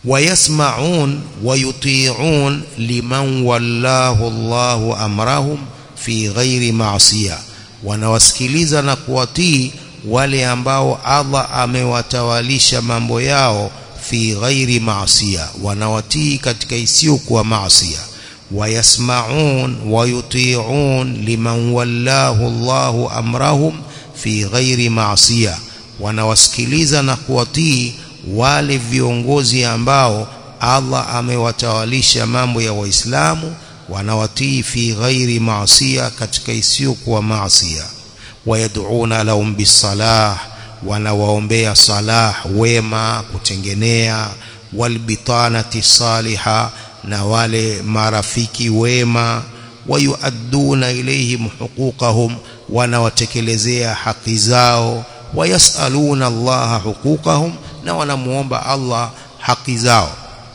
ويسمعون ويطيعون لمن والله الله أمرهم في غير معصية wanawasikiliza na kuwatii wale ambao Allah amewatawalisha mambo yao fi ghairi maasiya wanawatii katika isiyokuwa maasiya wayasmaun wayutiun liman wallahu Allahu amrahum fi ghairi maasiya wanawasikiliza na kuwatii wale viongozi ambao Allah amewatawalisha mambo ya waislamu wanawatii fi ghairi maasiya katika isiyokuwa maasiya wayad'una lahum bisalah wanawaombea salah wema kutengenea walbitanati saliha na wale marafiki wema wayuadduna ilayhim huquqahum wanawatekelezea haki zao wayasaluna Allah huquqahum na wanamuomba Allah haki zao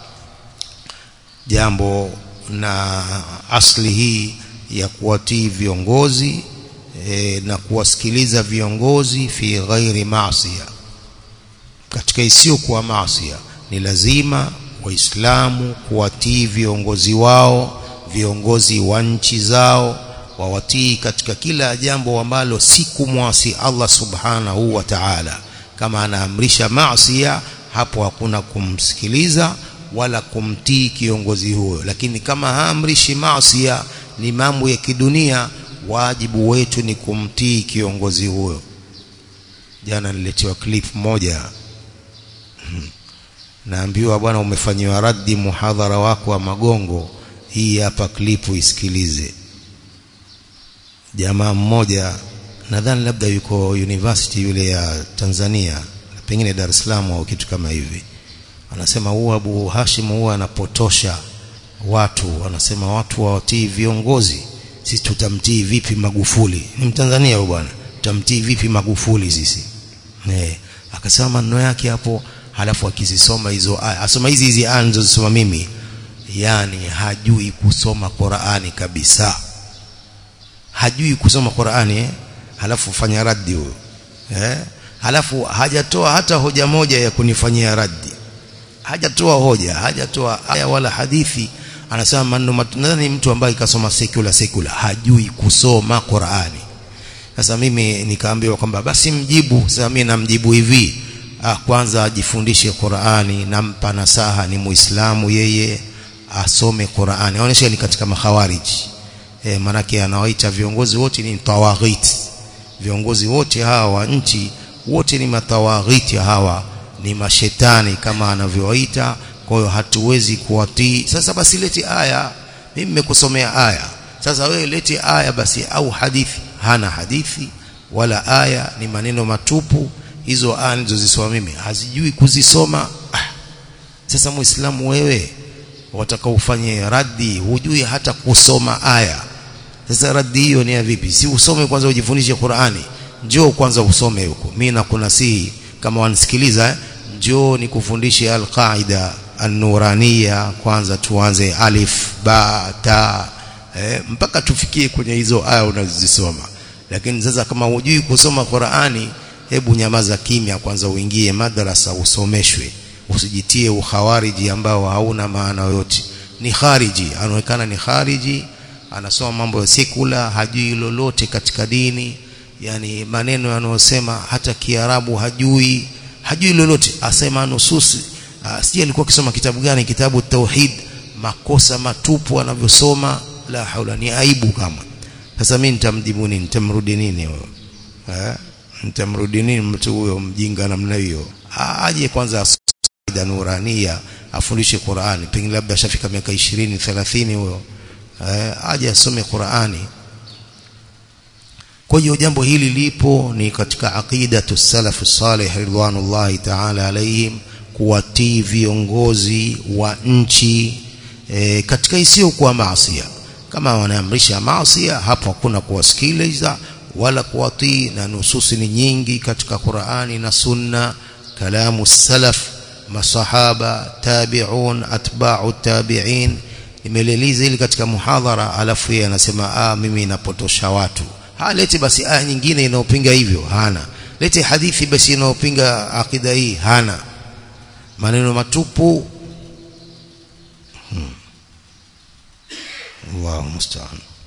jambo na asli hii ya kuwatii viongozi e, na kuwasikiliza viongozi fi ghairi maasiya katika isiyokuwa maasiya ni lazima waislamu kuwatii viongozi wao viongozi wa nchi zao wawatii katika kila jambo ambalo si kumwasi Allah subhanahu wa ta'ala kama anaamrisha maasiya hapo hakuna kumsikiliza wala kumtii kiongozi huyo lakini kama haamrishi maasiya ni mambo ya kidunia wajibu wetu ni kumtii kiongozi huyo jana niletiwa clip moja naambiwa bwana umefanyiwa raddi muhadhara wako wa magongo hii hapa klipu isikilize jamaa mmoja nadhani labda yuko university yule ya Tanzania pengine Dar es Salaam au kitu kama hivi anasema huwa Abu Hashim huwa anapotosha watu anasema watu wawatii viongozi sisi tutamtii vipi Magufuli ni Mtanzania huyo bwana tutamtii vipi Magufuli sisi eh akasema maneno yake hapo halafu akizisoma hizo aya asoma hizi hizi aya nilizosoma mimi yani hajui kusoma Qur'ani kabisa hajui kusoma Qur'ani eh? halafu fanya raddi huyo eh halafu hajatoa hata hoja moja ya kunifanyia raddi hajatoa hoja hajatoa aya wala hadithi anasema maneno nadhani mtu ambaye kasoma secular secular hajui kusoma Qur'ani sasa mimi nikaambiwa kwamba basi mjibu sasa mimi namjibu hivi ah, kwanza ajifundishe Qur'ani nampa nasaha ni muislamu yeye asome Qur'ani aonesha ni katika makhawariji e, manake anawaita viongozi wote ni tawaghit viongozi wote hawa wa nchi wote ni matawaghiti hawa ni mashetani kama anavyowaita kwa hiyo hatuwezi kuwatii sasa basi leti aya mimi nimekusomea aya sasa wewe leti aya basi au hadithi hana hadithi wala aya ni maneno matupu hizo aya nilizozisoma mimi hazijui kuzisoma ah. sasa muislamu wewe wataka ufanye raddi hujui hata kusoma aya sasa raddi hiyo ni ya vipi si usome kwanza ujifundishe Qur'ani njoo kwanza usome huko mimi nakunasihi kama wanisikiliza eh? njoo nikufundishe al-qaida an-nuraniya kwanza tuanze alif ba ta eh, mpaka tufikie kwenye hizo aya unazisoma lakini sasa kama hujui kusoma Qur'ani hebu nyamaza kimya kwanza uingie madrasa usomeshwe usijitie ukhawariji ambao hauna maana yoyote ni khariji anaonekana ni khariji anasoma mambo ya sekula hajui lolote katika dini yani maneno yanayosema hata kiarabu hajui hajui lolote asema nususi sije alikuwa akisoma kitabu gani kitabu tauhid makosa matupu anavyosoma la haula ni aibu kama sasa mimi nitamjibu nini nitamrudi nini huyo eh nitamrudi nini mtu huyo mjinga namna hiyo aje kwanza aqida nurania afundishe Qur'ani pengine labda ashafika miaka 20 30 huyo eh, aje asome Qur'ani kwa hiyo jambo hili lipo ni katika aqida salaf salih ridwanullahi ta'ala alayhim kuwatii viongozi wa nchi e, katika isiyo kuwa maasiya kama wanaamrisha maasiya hapo hakuna kuwasikiliza wala kuwatii na nususi ni nyingi katika Qur'ani na Sunna kalamu salaf masahaba tabi'un atba'u tabi'in nimeleliza ili katika muhadhara alafu yeye anasema ah mimi napotosha watu ha lete basi aya nyingine inayopinga hivyo hana lete hadithi basi inayopinga akida hii hana maneno matupu Allahu musta'an